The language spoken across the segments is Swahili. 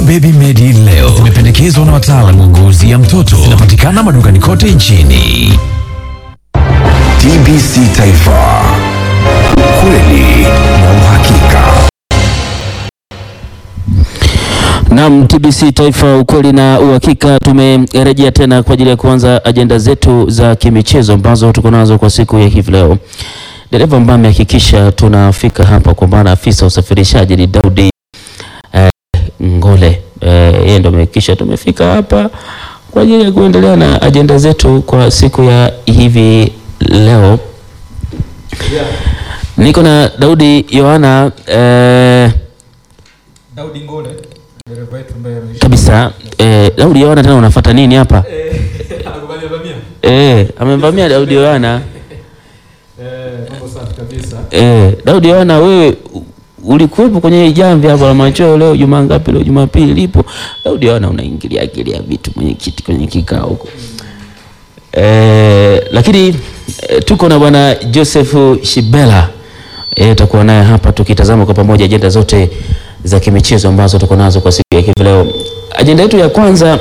Baby Medi leo zimependekezwa na wataalamu wa ngozi ya mtoto. Zinapatikana madukani kote nchini. TBC Taifa, ukweli na uhakika. Naam, TBC Taifa, ukweli na uhakika. Tumerejea tena kwa ajili ya kuanza ajenda zetu za kimichezo ambazo tuko nazo kwa siku ya hivi leo. Dereva ambaye amehakikisha tunafika hapa kwa maana afisa usafirishaji ni Daudi eh, Ngole. Eh, yeye ndo amehakikisha tumefika hapa kwa ajili ya kuendelea na ajenda zetu kwa siku ya hivi leo. Niko na Daudi Yohana eh, Daudi Ngole dereva wetu ambaye ameishi kabisa eh, Daudi Yohana tena unafuata nini hapa? anakubali vamia. Eh, amemvamia Daudi Yohana. Eh, mambo safi kabisa. Eh, Daudi Yohana wewe u- ulikuwepo kwenye hii jamvi hapo la machweo leo Jumaa ngapi leo Jumapili lipo. Daudi Yohana unaingilia ingilia vitu mwenye kiti kwenye kikao huko. Eh, lakini eh, tuko na bwana Joseph Shibela. Eh, tutakuwa naye hapa tukitazama kwa pamoja ajenda zote za kimichezo ambazo tuko nazo kwa siku ya hivi leo. Ajenda yetu ya kwanza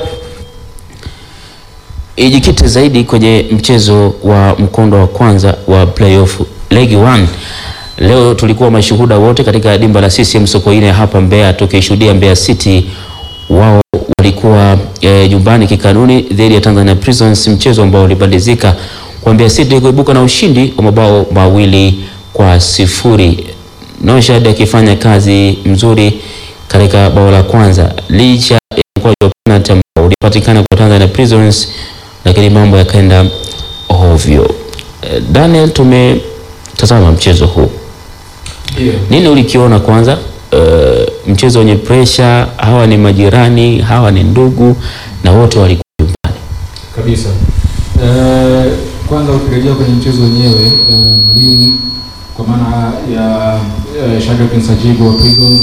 ijikite zaidi kwenye mchezo wa mkondo wa kwanza wa playoff League 1. Leo tulikuwa mashuhuda wote katika dimba la CCM Sokoine hapa Mbeya, tukishuhudia Mbeya City wao walikuwa eh, nyumbani kikanuni dhidi ya Tanzania Prisons, mchezo ambao ulibadilika kwa Mbeya City kuibuka na ushindi wa mabao mawili kwa sifuri. Noshad akifanya kazi mzuri katika bao la kwanza licha ya mkwaju wa penalty ambao ulipatikana kwa Tanzania Prisons, lakini mambo yakaenda ovyo. Eh, Daniel, tumetazama mchezo huu, Ndio. nini ulikiona kwanza? Eh, mchezo wenye pressure, hawa ni majirani, hawa ni ndugu na wote walikuwa nyumbani. Kabisa. Eh, kwanza ukirejea kwenye mchezo wenyewe eh, mwalimu kwa maana ya eh, Shadrack Nsajigo wa Prisons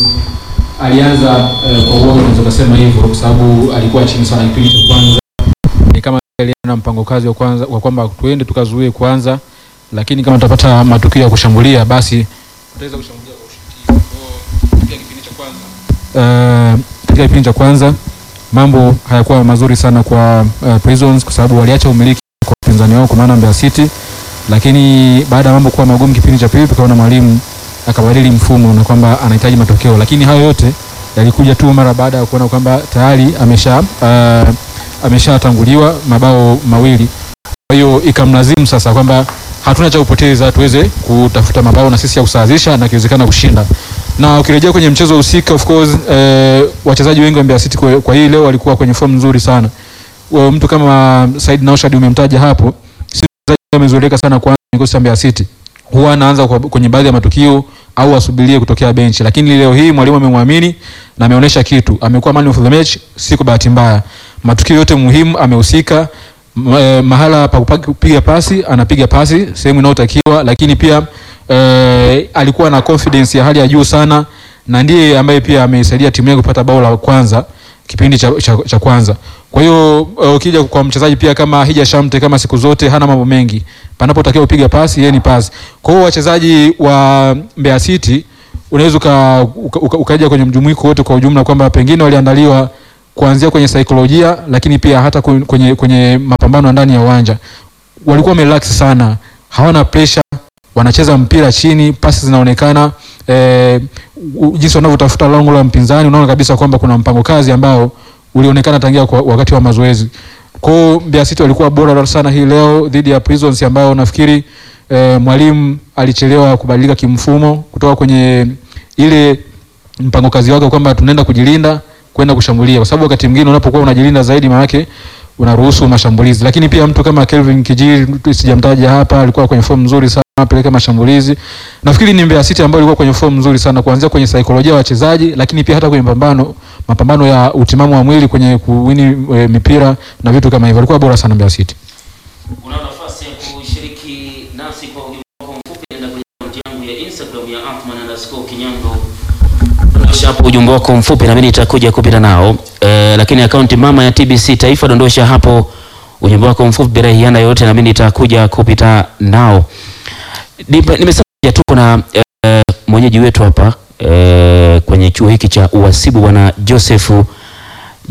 alianza eh, kwa uoga, unaweza kusema hivyo, kwa sababu alikuwa chini sana kipindi cha kwanza. Ni kama alienda na mpango kazi wa kwanza wa kwamba tuende tukazuie kwanza, lakini kama tutapata matukio ya kushambulia basi tutaweza kushambulia kwa ushindi. Kwa hiyo, katika kipindi cha kwanza eh, katika kipindi cha kwanza mambo hayakuwa mazuri sana kwa uh, Prisons kwa sababu waliacha umiliki kwa wapinzani wao kwa maana Mbeya City, lakini baada ya mambo kuwa magumu kipindi cha pili, tukaona mwalimu akabadili mfumo na kwamba anahitaji matokeo, lakini hayo yote yalikuja tu mara baada ya kuona kwamba tayari amesha uh, ameshatanguliwa mabao mawili. Kwa hiyo ikamlazimu sasa kwamba hatuna cha kupoteza, tuweze kutafuta mabao na sisi ya kusawazisha na kiwezekana kushinda. Na ukirejea kwenye mchezo husika, of course eh, wachezaji wengi wa Mbeya City kwa, kwa hii leo walikuwa kwenye form nzuri sana. Wa- Mtu kama Said Naushad umemtaja hapo, si mchezaji amezoeleka sana kwa kikosi cha Mbeya City. Huwa anaanza kwa- kwenye baadhi ya matukio au asubirie kutokea benchi, lakini leo hii mwalimu amemwamini na ameonyesha kitu. Amekuwa man of the match, si kwa bahati mbaya. Matukio yote muhimu amehusika. M- eh, mahala pa kupa- kupiga pasi anapiga pasi sehemu inayotakiwa, lakini pia eh, alikuwa na confidence ya hali ya juu sana, na ndiye ambaye pia ameisaidia timu yake kupata bao la kwanza kipindi cha, cha, cha kwanza. Kwa hiyo eh, ukija kwa mchezaji pia kama Hija Shamte, kama siku zote hana mambo mengi, panapotakiwa kupiga pasi yeye ni pasi. Kwa hiyo wachezaji wa Mbeya City unaweza uka, uka, uka, ukaja kwenye mjumuiko wote kwa ujumla kwamba pengine waliandaliwa kuanzia kwenye saikolojia, lakini pia hata kwen- kwenye, kwenye mapambano ya ndani ya uwanja walikuwa wamerelax sana, hawana pressure, wanacheza mpira chini, pasi zinaonekana eh, u- jinsi wanavyotafuta lango la mpinzani, unaona kabisa kwamba kuna mpango kazi ambao ulionekana tangia kwa wakati wa mazoezi. Kwa hiyo Mbeya City walikuwa bora sana hii leo dhidi ya Prisons ambao nafikiri eh, mwalimu alichelewa kubadilika kimfumo kutoka kwenye ile mpango kazi wake kwamba tunaenda kujilinda kwenda kushambulia, kwa sababu wakati mwingine unapokuwa unajilinda zaidi, maana yake unaruhusu mashambulizi. Lakini pia mtu kama Kelvin Kijiri, sijamtaja hapa, alikuwa kwenye form nzuri sana apeleka mashambulizi. Nafikiri ni Mbeya City ambayo ilikuwa kwenye form nzuri sana kuanzia kwenye saikolojia ya wachezaji, lakini pia hata kwenye mapambano mapambano ya utimamu wa mwili kwenye kuwini e, mipira na vitu kama hivyo, alikuwa bora sana Mbeya City. Una nafasi ya kushiriki nasi kwa ujumbe wako mfupi, nenda kwenye akaunti yangu ya Instagram ya @atman_kinyango. Dondosha hapo ujumbe wako mfupi na mimi nitakuja kupita nao. Eh, lakini akaunti mama ya TBC Taifa, dondosha hapo ujumbe wako mfupi bila hiana yoyote na mimi nitakuja kupita nao. Nipe- Nimesema tuko na eh, mwenyeji wetu hapa eh, kwenye chuo hiki cha uhasibu bwana Joseph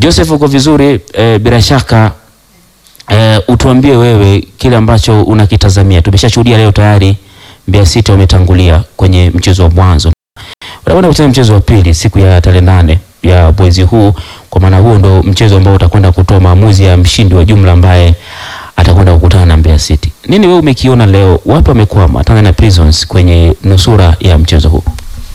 Joseph uko vizuri eh, bila shaka eh, utuambie wewe kile ambacho unakitazamia. Tumeshashuhudia leo tayari Mbeya City wametangulia kwenye mchezo wa mwanzo, wanakwenda kucheza mchezo wa pili siku ya tarehe nane ya mwezi huu. Kwa maana huo ndo mchezo ambao utakwenda kutoa maamuzi ya mshindi wa jumla ambaye atakwenda kukutana na Mbeya City. Nini wewe umekiona leo, wapi wamekwama Tanzania Prisons kwenye nusura ya mchezo huu?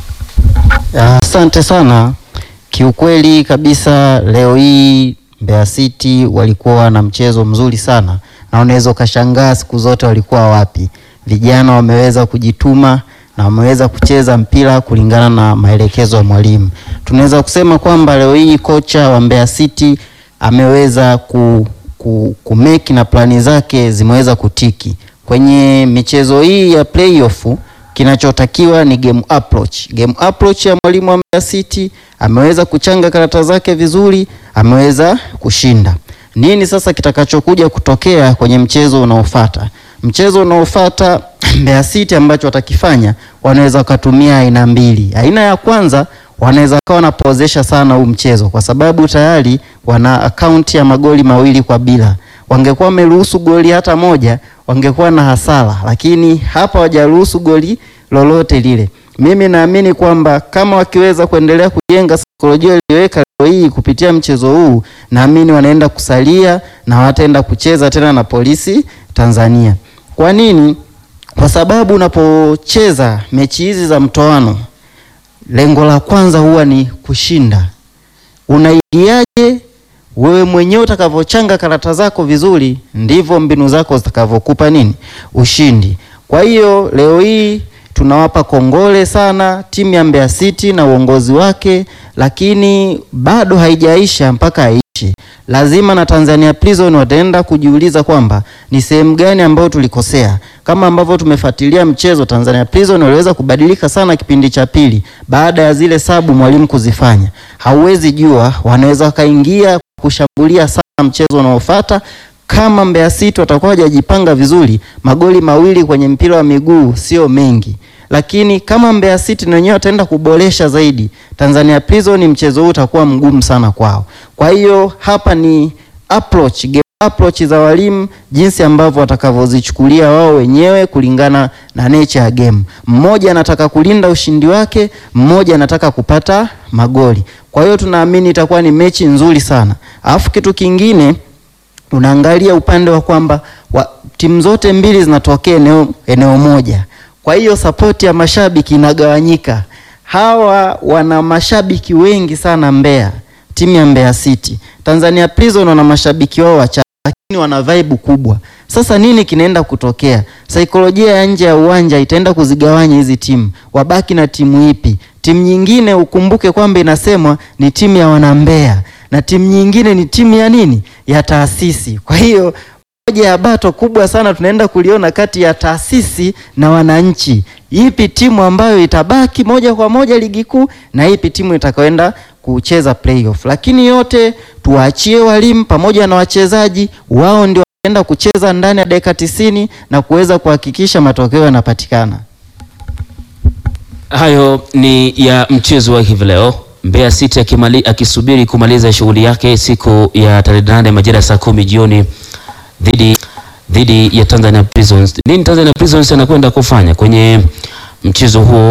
Asante sana. Kiukweli kabisa leo hii Mbeya City walikuwa na mchezo mzuri sana, na unaweza ukashangaa siku zote walikuwa wapi. Vijana wameweza kujituma na wameweza kucheza mpira kulingana na maelekezo ya mwalimu. Tunaweza kusema kwamba leo hii kocha wa Mbeya City ameweza ku, ku, kumeki na plani zake zimeweza kutiki kwenye michezo hii ya playoff kinachotakiwa ni game approach. Game approach ya mwalimu wa Mbeya City ameweza kuchanga karata zake vizuri, ameweza kushinda. Nini sasa kitakachokuja kutokea kwenye mchezo unaofuata? Mchezo unaofuata Mbeya City ambacho watakifanya, wanaweza wakatumia aina mbili. Aina ya kwanza wanaweza kawa wanapozesha sana huu mchezo kwa sababu tayari wana akaunti ya magoli mawili kwa bila. Wangekuwa wameruhusu goli hata moja, wangekuwa na hasara, lakini hapa hawajaruhusu goli lolote lile. Mimi naamini kwamba kama wakiweza kuendelea kujenga saikolojia iliyoweka leo hii kupitia mchezo huu, naamini wanaenda kusalia na wataenda kucheza tena na Polisi Tanzania. Kwa nini? Kwa sababu unapocheza mechi hizi za mtoano, lengo la kwanza huwa ni kushinda. Unaingiaje wewe mwenyewe utakavyochanga karata zako vizuri, ndivyo mbinu zako zitakavyokupa nini ushindi. Kwa hiyo leo hii tunawapa kongole sana timu ya Mbeya City na uongozi wake, lakini bado haijaisha mpaka aishi. Lazima na Tanzania Prison wataenda kujiuliza kwamba ni sehemu gani ambayo tulikosea. Kama ambavyo tumefuatilia mchezo, Tanzania Prison waliweza kubadilika sana kipindi cha pili baada ya zile sabu mwalimu kuzifanya. Hauwezi jua, wanaweza wakaingia kushambulia sana mchezo unaofuata kama Mbeya City watakuwa hawajajipanga vizuri, magoli mawili kwenye mpira wa miguu sio mengi, lakini kama Mbeya City na wenyewe wataenda kuboresha zaidi, Tanzania Prison mchezo huu utakuwa mgumu sana kwao. Kwa hiyo hapa ni approach, game approach za walimu, jinsi ambavyo watakavyozichukulia wao wenyewe kulingana na nature ya game. Mmoja anataka kulinda ushindi wake, mmoja anataka kupata magoli. Kwa hiyo tunaamini itakuwa ni mechi nzuri sana. Alafu kitu kingine unaangalia upande wa kwamba wa, timu zote mbili zinatokea eneo, eneo moja. Kwa hiyo sapoti ya mashabiki inagawanyika. Hawa wana mashabiki wengi sana Mbeya, timu ya Mbeya City. Tanzania Prison wana mashabiki wao wachache, lakini wana vibe kubwa. Sasa nini kinaenda kutokea? Saikolojia ya nje ya uwanja itaenda kuzigawanya hizi timu, wabaki na timu ipi? Timu nyingine ukumbuke kwamba inasemwa ni timu ya wanambeya na timu nyingine ni timu ya nini, ya taasisi. Kwa hiyo moja ya bato kubwa sana tunaenda kuliona kati ya taasisi na wananchi, ipi timu ambayo itabaki moja kwa moja ligi kuu na ipi timu itakayoenda kucheza playoff. Lakini yote tuwaachie walimu pamoja na wachezaji, wao ndio wanaenda kucheza ndani ya dakika tisini na kuweza kuhakikisha matokeo yanapatikana. Hayo ni ya mchezo wa hivi leo. Mbeya City akimali, akisubiri kumaliza shughuli yake siku ya tarehe nane majira saa kumi jioni dhidi dhidi ya Tanzania Prisons. Nini Tanzania Prisons anakwenda kufanya kwenye mchezo huo